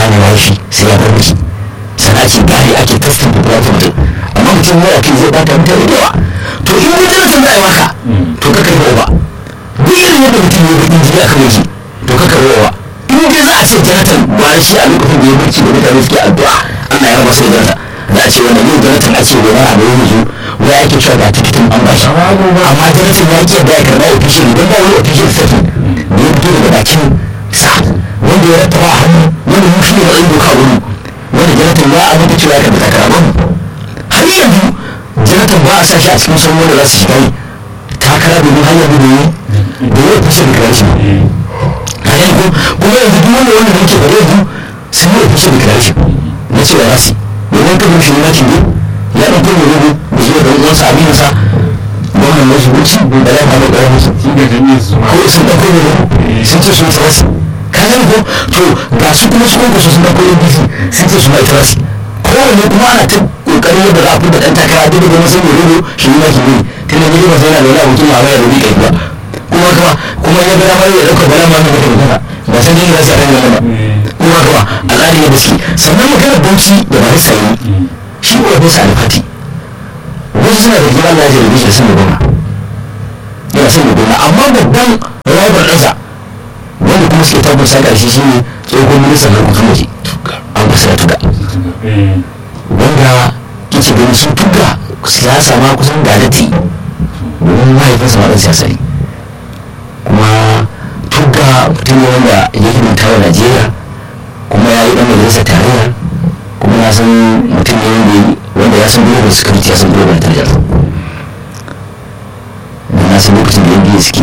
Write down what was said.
gane wa shi sai ya bar shi sana ake gane ake testin popularity mutum amma mutum ya kai zai bata mutane da yawa to in wani darasin za a yi maka to ka kai ba duk irin yadda mutum ya bakin jini a kan yake to ka kai ba in dai za a ce janatan bayan shi a lokacin da ya barci da mutane suke addu'a Allah ya raba sai janata za a ce wannan yau janatan a ce wani abu ya yanzu wai ake cewa ga tikitin an bashi amma janatan ya ke da ya karɓa official don ba wani official statement da ya fito daga bakin sa wanda ya rattaba a hannu wanda mu shi ne matsayin doka wani wanda janatan ya amince cewa ya karɓi takara ba har yanzu janatan ba a sa shi a cikin sauran wanda za su shiga yi takara domin hanyar da domin da ya official declaration kayan ko kuma yanzu duk wanda wanda muke bare yanzu sun yi official declaration na cewa za su domin kan shi na ne ya ɗauko mai rubu da zuwa da uwansa abin sa gwamnan wasu wuce da ya faru da wasu ko sun ɗauko mai rubu sun ce sun tsara su kayan ko to ga su kuma su kwanko sun ɗauko abc sun ce su ma ita su kowane kuma ana ta kokarin yadda za a fi da ɗan takara duk da kuma sai mai rubu shi ne ma shi ne tun da ne ba sai yana da wani abokin ma ya rubi kai ba kuma kuma kuma ya ga damar ya dauka bala ma mai magana ba sai dai rasa ran ba kuma kuma al'adi ne baski sannan magana bauchi da ba sai shi ko bisa alfati wasu suna da gina Allah ya jarabe shi da sun gona yana son gona amma babban rival ɗansa wanda kuma suke tabbata sa ƙarshe shi ne tsohon ministan harkokin waje an kusa da tuga wanda kici gani sun tuga siyasa ma kusan gadati domin mahaifinsa ma ɗan siyasa ne kuma tuga mutum ne wanda ya himanta wa najeriya kuma ya yi dan majalisar tarayya kuma ya san mutum ne wanda ya san global security ya san global intelligence da na san lokacin da yanzu suke